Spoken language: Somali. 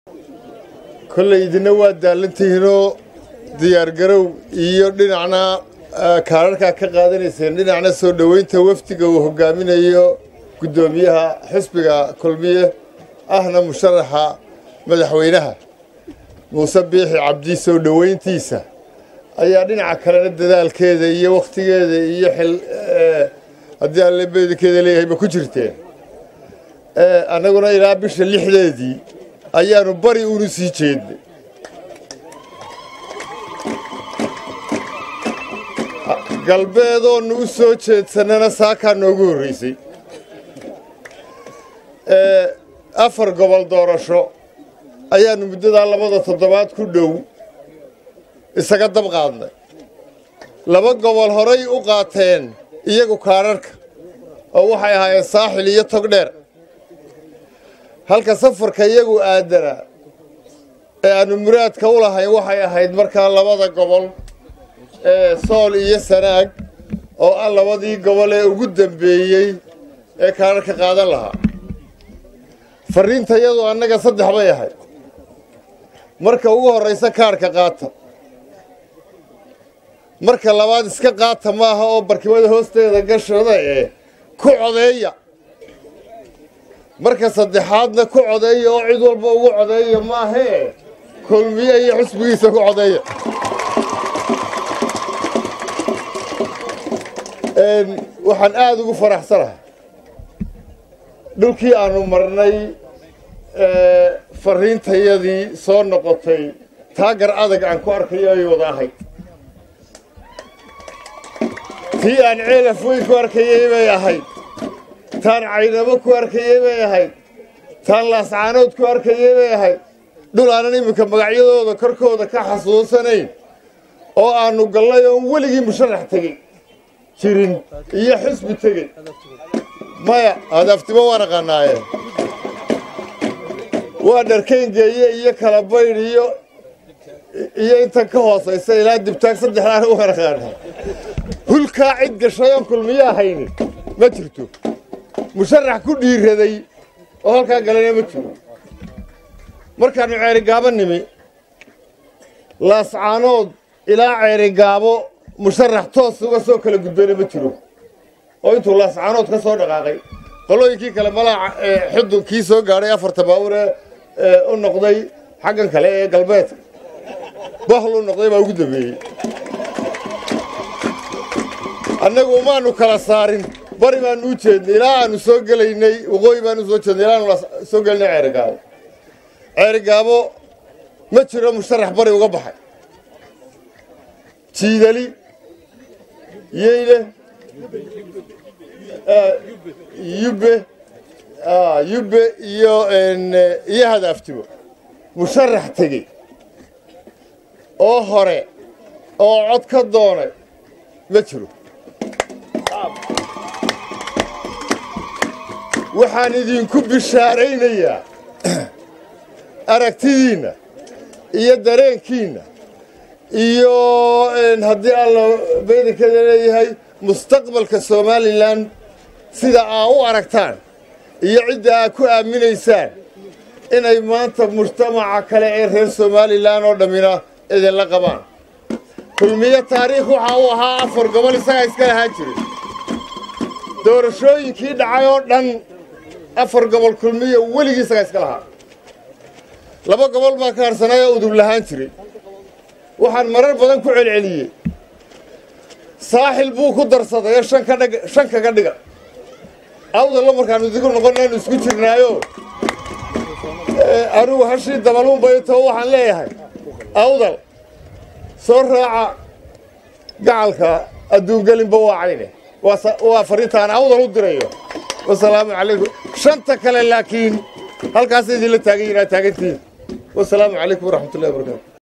kolley idina waa daalantihiinoo diyaargarow iyo dhinacna kaararkaa ka qaadanayseen dhinacna soo dhoweynta wafdiga uu hogaaminayo guddoomiyaha xisbiga kulmiye ahna musharaxa madaxweynaha muuse biixi cabdi soo dhoweyntiisa ayaa dhinaca kalena dadaalkeeda iyo wakhtigeeda iyo xil haddii alle beedankeeda leeyahayba ku jirteen annaguna ilaa bisha lixdeedii ayaanu bari unu sii jeednay galbeedoonu u soo jeedsannana saakaa noogu horraysay afar gobol doorasho ayaannu muddadaa labada toddobaad ku dhow isaga dab qaadnay laba gobol horay u qaateen iyagu kaararka oo waxay ahaayeen saaxil iyo togdheer halka safarka iyagu aadana ee aannu muraadka u lahayn waxay ahayd markaa labada gobol ee sool iyo sanaag oo ah labadii gobol ee ugu dambeeyey ee kaararka qaadan lahaa farriinta iyadu annaga saddex bay ahayd marka ugu horraysa kaarhka qaata marka labaad iska qaata maaha oo barkimada hoosteeda gashada ee ku codeeya marka saddexaadna ku codeeya oo cid walba ugu codeeya maahee kulmiye iyo xusbigiisa ku codeeya waxaan aada ugu faraxsanahay dhulkii aanu marnay farriintayadii soo noqotay taagar adag aan ku arkayo ay wada ahayd tii aan ceelaf weyn ku arkayey bay ahayd taan caynabo ku arkayey bay ahayd taan laascaanood ku arkayey bay ahayd dhul aanan iminka magacyadooda korkooda ka xasuusanayn oo aannu gallay oon weligii musharax tegey jirin iyo xisbi tegey maya hadaftimo waan aqaanaaye waa dharkayngeeye iyo kala baydh iyo iyo intan ka hoosaysa ilaa dibtaag saddexdaana waan aqaanaa hulkaa cid gashay oon kulmiyo ahaynin ma jirto musharax ku dhiiraday oo halkaa galayna ma jiro markaannu ceerigaabo nimi laascaanood ilaa ceerigaabo musharax toos uga soo kala gudbayna ma jiro oo intuu laascaanood ka soo dhaqaaqay qolooyinkii kale malaa xudunkii soo gaadhay afarta baawur ee u noqday xaggan kale ee galbeedka bahlu noqday baa ugu dambeeyey annagu umaanu kala saarin bari baanu u jeednay ilaa aanu soo gelaynay waqooyi baanu soo jeednay ilaa aanu soo gelinay ceerigaabo ceerigaabo ma jiro musharax bari uga baxay jiidali yeyle yubbe yubbe iyo iyo hadaaftimo musharax tegey oo hore oo cod ka doonay ma jiro waxaan idinku bishaaraynayaa aragtidiinna iyo dareenkiinna iyo haddii alla baydankeeda leeyahay mustaqbalka somalilan sida aa u aragtaan iyo cidda aa ku aaminaysaan inay maanta mujtamaca kale ee reer somalilan oo dhammina idinla qabaan kulmiye taariikh waxa uu ahaa afar gobol isagaa iska lahaan jiray doorashooyinkii dhacay oo dhan afar gobol kulmiya weligii isagaa iska lahaa laba gobol baa ka harsanay oo udub lahaan jiray waxaan marar badan ku celceliyey saaxil buu ku darsaday ee shan kaga dhiga awdalla markaanu idigu noqonaanu isku jirnaayo anugu hashii dabaluunbayto waxaan leeyahay awdal soo raaca gacalka adduungelinba waa cayne waa fariintaan awdal u dirayo wasalaamu calaykum shanta kale laakiin halkaasa idinla taagan yihin aad taagantihiin wasalaamu calaykum waraxmatullahi wabarakatu